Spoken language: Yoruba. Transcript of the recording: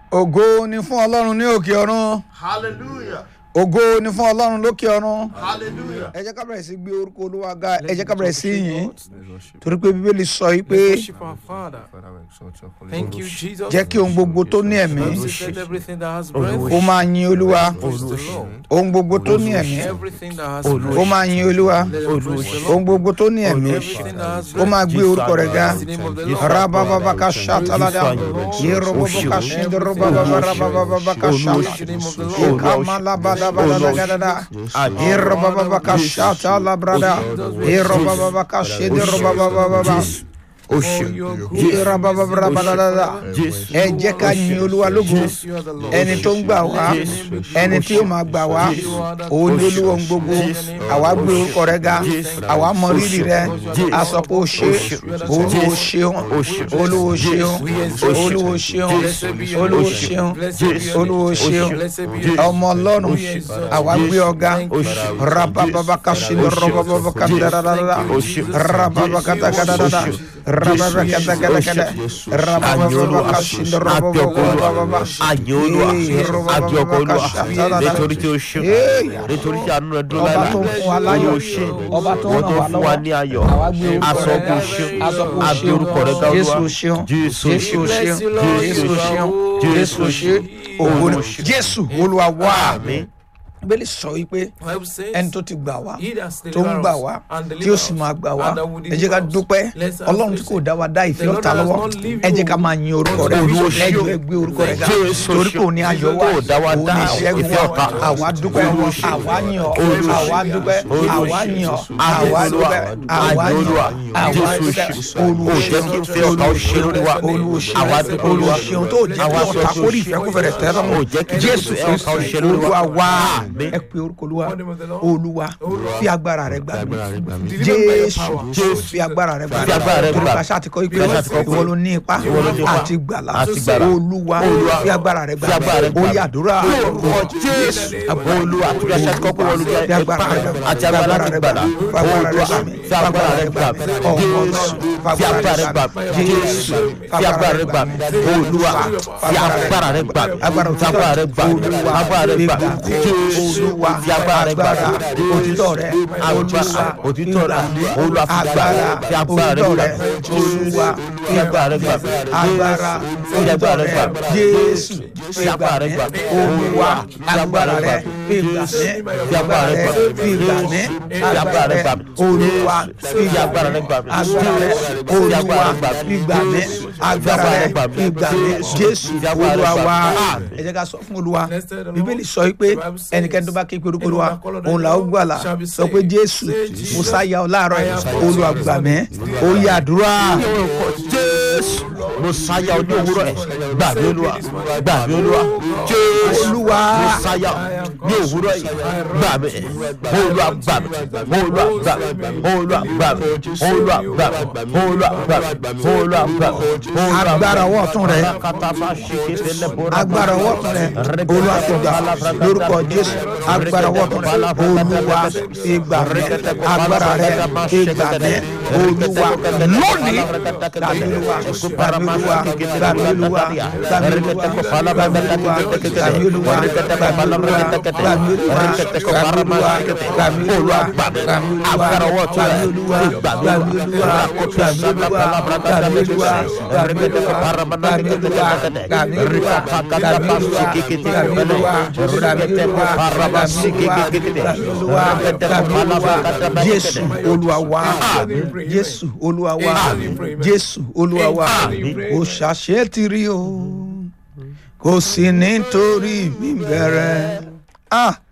ògo ni fún ọlọ́run ní òkè ọ̀run Hallelujah. ògo ni fún ọlọ́run lókè ọ̀run Hallelujah. ẹ jẹ́ ká bẹ̀rẹ̀ sí gbé orúkọ olúwa ga ẹ jẹ́ ká bẹ̀rẹ̀ sí Let's yìn worship torí pé bíbélì sọ yìí pé Let's worship our Father. Father, we exalt your holy Thank name. you, Jesus. jẹ́ kí ohun gbogbo tó ní ẹ̀mí Bible said everything that has breath, ó máa yin olúwa praise the Lord. ohun gbogbo tó ní ẹ̀mí Everything that has ó breath, máa yin olúwa let it praise the ohun Lord. gbogbo tó ní ẹ̀mí Everything that has ó máa breath, gbé orúkọ rẹ̀ ga praise the name of the Lord. rabababa ka ṣatalada yerobobo ka ṣindirobababa rabababa ka Praise the ṣala name of the Lord. ikamalabadabadagadada yerobababa ka ṣatalabrada yerobababa ka ṣindirobababa For your good yerobabababadada ẹ jẹ́ ká yin olúwa lógo Yes, you are the Lord. ẹni tó ń gbà wá ẹni tí ó máa gbà wá òun ni olúwa ohun gbogbo àwa gbé orúkọ rẹ ga àwa mọ rírì rẹ a sọ pé ó ṣe olúwo ṣeun olúwo ṣeun olúwo ṣeun olúwo ṣeun olúwo ṣeun ọmọ ọlọ́run àwa gbé ọ̀gá rabababakashin rabababakadarada rababakatakadada rababakatakadakada rabababakashin rabababababa nítorí tí o ṣe nítorí tí àánú rẹ dúró ọba lára tó ń fún wa láyọ̀ o ṣe ọba tó ń wọ́n ràn tó wá fún wa lọ́wọ́ ní ayọ̀ àwa gbé orúkọ aṣọ rẹ̀ kò ga ṣe aṣọ kò àbí ṣe orúkọ rẹ ga jésù olúwa ṣeun jésù jésù ṣeun Bless jésù you, Lord. ṣeun Jésù jésù ṣe ògo ni jésù olúwa wá bẹ́ẹ̀ sọ wípé Bible says, ẹni tó ti gbà wá He that has tó ń gbà delivered wá us and tí ó delivered sì us máa gbà wá and that will ẹ jẹ́ ká deliver us. dúpẹ́ Let's ọlọ́run tí kò dá wa dá ìfẹ́ The Lord ọ̀tá that lọ́wọ́ does not leave ẹ jẹ́ you ká máa yin orúkọ rẹ̀ until you ẹ show. jẹ́ gbé orúkọ rẹ̀ ga Jésù torí pé òní ayọ̀ wá kò dá wa òní dá ìṣẹ́gun ìfẹ́ wá ọ̀tá. àwa dúpẹ́ àwa yìn ọ́ àwa dúpẹ́ àwa yìn ọ́ àwa dúpẹ́ àwa yìn ọ́ àwa dúpẹ́ olùwò Ó jẹ́ kí ìfẹ́ ọ̀tá ó ṣe lórí wa. olùwò Àwa dúpẹ́ Olúwa. ṣeun tó jẹ́ kí Àwa ọ̀tá sọ kórì ìfẹ́ kó fẹ́rẹ̀ tẹ́ lọ́mọ Ó jẹ́ kí jésù ìfẹ́ ọ̀tá ó ṣe kristu lórí wa. olúwa wá Àmín. ẹ pé orúkọ olúwa name of the Lord. olúwa fi agbára rẹ gbà mí Agbára rẹ gbà mí. Delivered by your jésù power. jésù fi agbára rẹ gbà Fi agbára rẹ torí gbà. pàṣẹ àti kọ́ ìpè Fi àṣà àti kọ́ ìpè. ìwọ ló ní ipa Ìwọ ló ní ipa. àti gbàlà Àti gbàlà. olúwa Olúwa. fi agbára rẹ gbà Fi agbára rẹ mí gbà ó mí. yàdúrà Lórúkọ Jésù olúwa àtúndì aṣáájú kọ́kọ́ wọlé jẹ́ ipa àti agbára láti gbàdá olúwa fi agbára rẹ gbà mí jésù fi agbára rẹ gbà mí jésù fi agbára rẹ gbà mí olúwa fi agbára rẹ gbà mí agbára fi agbára rẹ gbà mí agbára rẹ gbà mí jésù olúwa fi agbára rẹ gbà mí òtítọ́ rẹ agbára òtítọ́ rẹ olúwa fi agbára fi agbára rẹ òtítọ́ gbà rẹ mí olúwa fi agbára rẹ gbà mí agbára fi agbára rẹ gbà mí jésù fi agbára rẹ gbà mí olúwa agbára rẹ fi gbà mí fi agbára rẹ gbà mí fi gbà mí fi agbára rẹ gbà mí olúwa fi agbára rẹ gbà mí agbára rẹ olúwa fi gbà mí agbára rẹ fi gbà mí jésù olúwa wá ẹ jẹ́ ká sọ fún olúwa bíbélì sọ pé ẹnikẹ́ni tó bá ké pe orúkọ olúwa òun là ó gbàlà sọ pé jésù mo sáyà ọ láàárọ̀ yìí olúwa gbà mí ó yá àdúrà jésù mo sáyà ọ ní òwúrọ̀ ẹ̀ gbà mí olúwa gbà mí olúwa jésù olúwa mo sáyà ní òwúrọ̀ yìí gbà mí olúwa gbà mí olúwa gbà mí olúwa gbà mí olúwa gbà mí olúwa gbà mí olúwa gbà mí agbára ọwọ́ ọ̀tún rẹ agbára ọwọ́ ọ̀tún rẹ olúwa fi gbà lórúkọ jésù agbára ọwọ́ ọ̀tún rẹ olúwa fi gbà mí agbára rẹ fi gbà mí olúwa lónìí gbàmílúwa gbàmílúwa gbàmílúwa gbàmílúwa gbàmílúwa gbàmílúwa gbàmílúwa gbàmílúwa gbàmílúwa agbára ọwọ́ ọ̀tún rẹ gbàmílúwa gbàmílúwa gbàmílúwa gbàmílúwa gbàmílúwa gbàmílúwa jésù olúwa wá jésù olúwa wá jésù olúwa wá kò ṣàṣetìrí o kò sí nítorí mi bẹ̀rẹ̀ ah